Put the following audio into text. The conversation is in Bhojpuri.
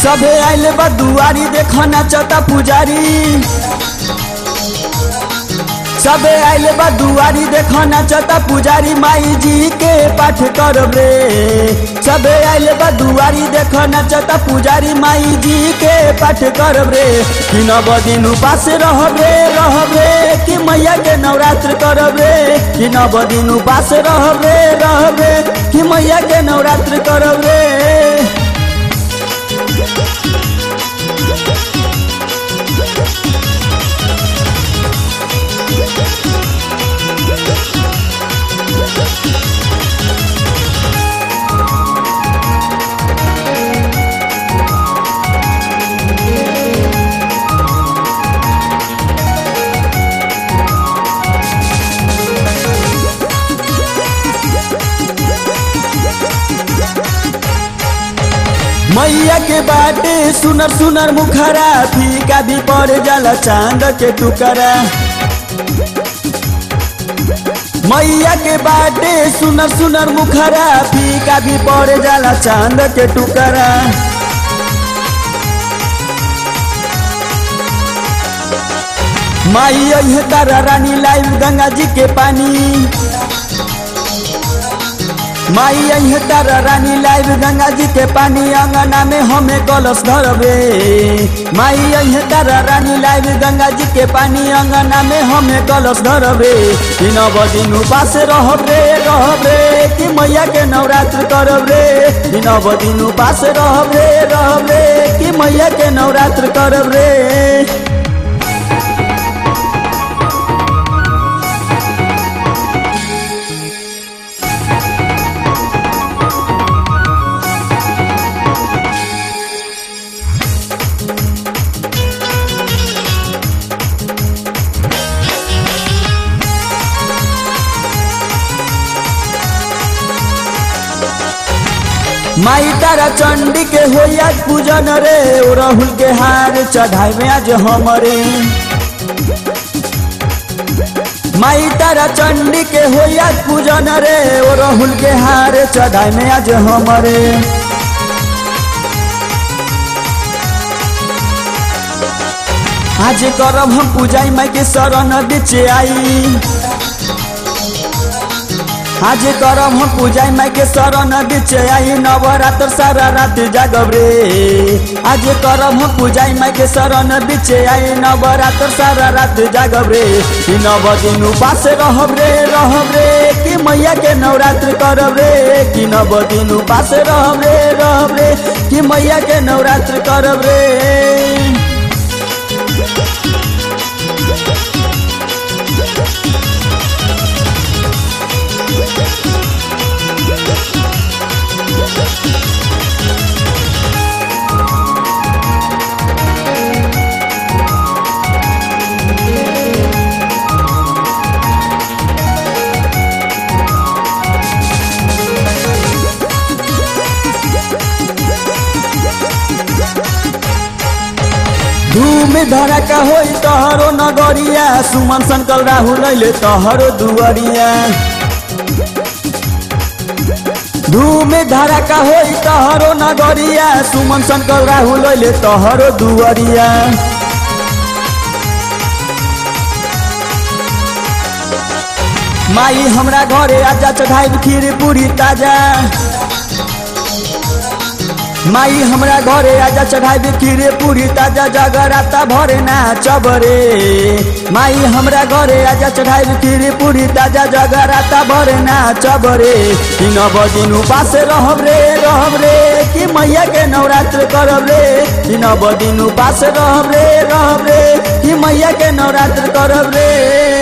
सबे आइल बा दुआरी देख नाचता पुजारी सबे आइल बा दुआरी देख नाचता पुजारी माई जी के पाठ करब रे सबे आइल बा दुआरी देख नाचता पुजारी माई जी के पाठ करब रे कि नव दिन उपास रहब रे रहब रे कि मैया के नवरात्र करब रे कि नव दिन उपास रहब रे रहब रे कि मैया के नवरात्र करब रे मैया के बाटे सुनर सुनर मुखरा फीका भी पड़ जाला चांद के टुकरा मैया के बाटे सुनर सुनर मुखरा फीका भी पड़ जाला चांद के टुकरा माई अहे तारा रानी लाइव गंगा जी के पानी माई अहे तारा रानी लाइव गंगा जी के पानी अंगना में हमें कलश धरबे माई अहे तारा रानी लाइव गंगा जी के पानी अंगना में हमें कलश धरबे कि नव दिन उपास रहब रे रहब रे कि मैया के नवरात्र करब रे कि नव दिन उपास रहब रे रहब रे कि मैया के नवरात्र करब रे माई तारा चंडी के हो आज पूजन रे ओ राहुल के हार चढ़ाई में आज हमरे माई तारा चंडी के हो आज पूजन रे ओ राहुल के हार चढ़ाई में आज हमरे आज करब हम पूजाई माई के शरण बीच आई आज करम हम पूजा माई के शरण बीच आई नवरात्र सारा रात जागब रे आज करम हम पूजा माई के शरण बीच आई नवरात्र सारा रात जागब रे कि नव दिन उपास रहब रे रहब रे कि मैया के नवरात्र करब रे कि नव दिन उपास रहब रे रहब रे कि मैया के नवरात्र करब रे धूम धड़का होई तहरो नगरिया सुमन संकल राहुल अइले तहरो दुआरिया धूम धड़का होई तहरो नगरिया सुमन संकल राहुल अइले तहरो दुआरिया माई हमरा घरे आजा चढ़ाई खीर पूरी ताजा माई हमरा घरे आजा चढ़ाई खीरे पूरी ताजा जगराता भरे नाचब रे माई हमरा घरे आजा चढ़ाई खीरे पूरी ताजा जगराता भरे नाचब रे कि नव दिन उपास रहब रे रहब रे कि मैया के नवरात्र करब रे कि नव दिन उपास रहब रे रहब रे कि मैया के नवरात्र करब रे